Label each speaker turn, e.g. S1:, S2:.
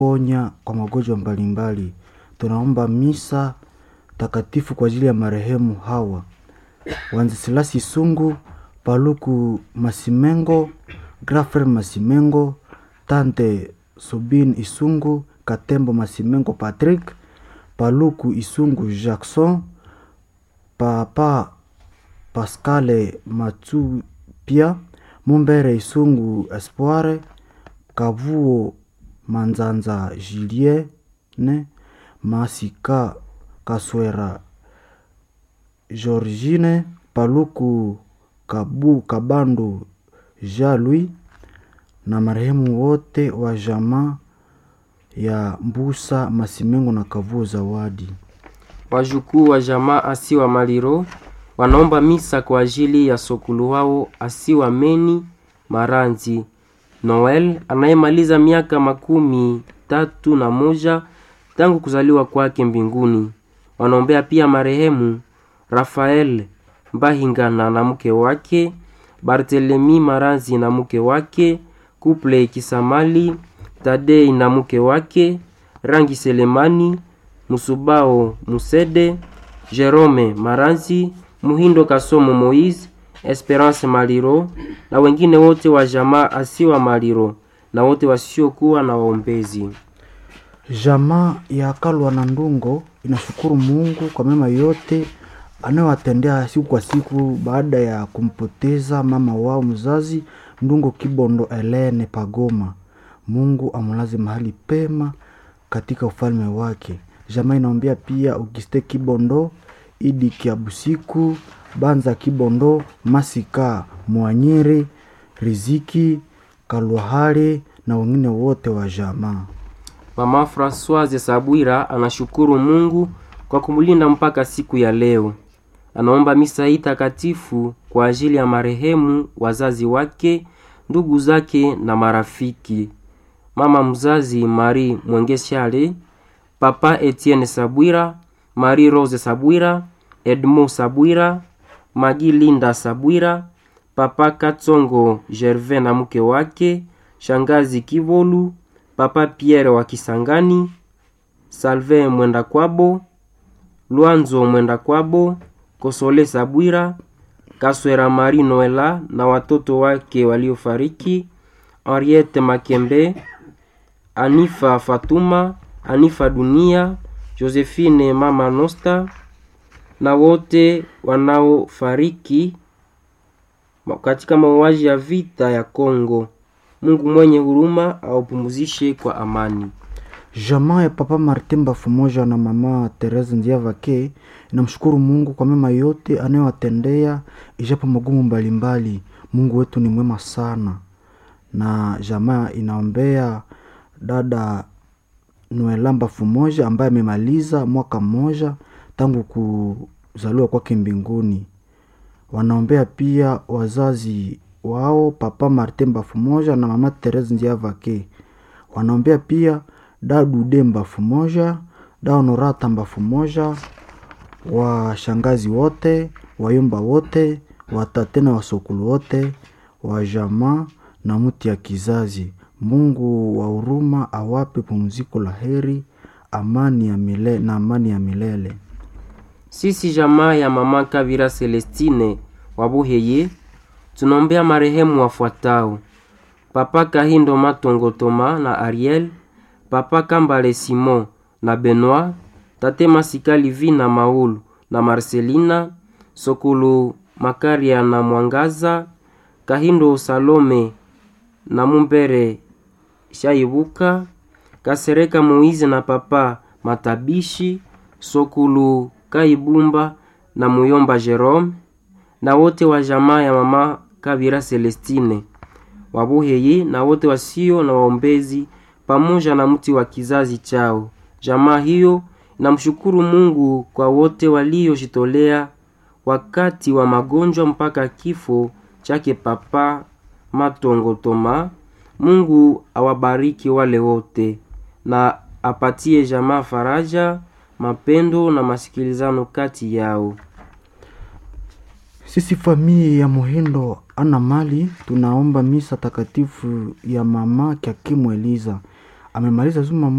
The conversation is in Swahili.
S1: ponya kwa magonjwa mbalimbali. Tunaomba misa takatifu kwa ajili ya marehemu hawa Wanzesilasi Sungu, Paluku Masimengo, Grafer Masimengo, Tante Subin Isungu, Katembo Masimengo Patrick, Paluku Isungu Jackson, Papa Pascale Matsupia, Mumbere Isungu Espoire, Kavuo Manzanza Julienne, Masika Kaswera Georgine, Paluku Kabu Kabandu Jean-Louis na marehemu wote wa jamaa ya Mbusa Masimengo na Kavuo Zawadi.
S2: Wajukuu wa jamaa Asiwa Maliro wanaomba misa kwa ajili ya sokulu wao Asiwa Meni Maranzi Noel anayemaliza miaka makumi tatu na moja tangu kuzaliwa kwake mbinguni. Wanaombea pia marehemu Rafael Mbahingana na mke wake, Barthelemy Maranzi na mke wake, Kuple Kisamali, Tadei na mke wake, Rangi Selemani, Musubao Musede, Jerome Maranzi, Muhindo Kasomo Moise, Esperance Maliro na wengine wote wa jamaa Asiwa Maliro na wote wasiokuwa na waombezi.
S1: Jamaa ya Kalwa na Ndungo inashukuru Mungu kwa mema yote anayowatendea siku kwa siku baada ya kumpoteza mama wao mzazi Ndungo Kibondo Elene Pagoma. Mungu amlaze mahali pema katika ufalme wake. Jamaa inaombea pia Auguste Kibondo, Idi Kiabusiku, Banza Kibondo, Masika Mwanyiri, Riziki Kalwahari na wengine wote wa jamaa.
S2: Mama Francoise Sabwira anashukuru Mungu kwa kumlinda mpaka siku ya leo. Anaomba misa hii takatifu kwa ajili ya marehemu, wazazi wake, ndugu zake na marafiki. Mama mzazi Marie Mwengeshale, Papa Etienne Sabwira, Marie Rose Sabwira, Edmond Sabwira, Magi Linda Sabwira, Papa Katsongo Gervais na mke wake, Shangazi Kivolu, Papa Pierre wa Kisangani, Salve Mwenda Kwabo, Lwanzo Mwenda Kwabo, Kosole Sabwira, Kaswera Marie Noela na watoto wake waliofariki, Henriette Makembe, Anifa Fatuma, Anifa Dunia, Josephine Mama Nosta na wote wanaofariki katika mauaji ya vita ya Kongo. Mungu mwenye huruma awapumzishe kwa amani.
S1: Jamaa ya Papa Martin Bafumoja na Mama Therese Ndiavake inamshukuru Mungu kwa mema yote anayowatendea ijapo magumu mbalimbali. Mungu wetu ni mwema sana. Na jamaa inaombea dada Noela Bafumoja ambaye amemaliza mwaka mmoja tangu kuzaliwa kwake mbinguni. Wanaombea pia wazazi wao Papa Martin Bafumoja na Mama Therese Ndiavake. Wanaombea pia dadu Demba Fumoja, da Honorata Mbafumoja, washangazi wote, wayumba wote, watate na wasokulu wote, wa jamaa na mti ya kizazi. Mungu wa huruma awape pumziko la heri, amani ya milele na amani ya milele.
S2: Sisi jamaa ya mama Kavira Celestine Wabuheye tunaombea marehemu wafuatao: Papa Kahindo Matongo Toma na Ariel, Papa Kambale Simon na Benoit, Tate Masika Livi na Maulu na Marcelina, Sokulu Makaria na Mwangaza, Kahindo Salome na Mumbere Shaibuka, Kasereka Moize na Papa Matabishi, Sokulu Kaibumba na Muyomba Jerome na wote wa jamaa ya mama Kabira Celestine Wabuheye na wote wasio na waombezi pamoja na mti wa kizazi chao. Jamaa hiyo inamshukuru Mungu kwa wote waliojitolea wakati wa magonjwa mpaka kifo chake Papa Matongo Toma. Mungu awabariki wale wote na apatie jamaa faraja, mapendo na masikilizano kati yao.
S1: Sisi familia ya Muhindo ana mali tunaomba misa takatifu ya mama Kyakimu Eliza amemaliza zuma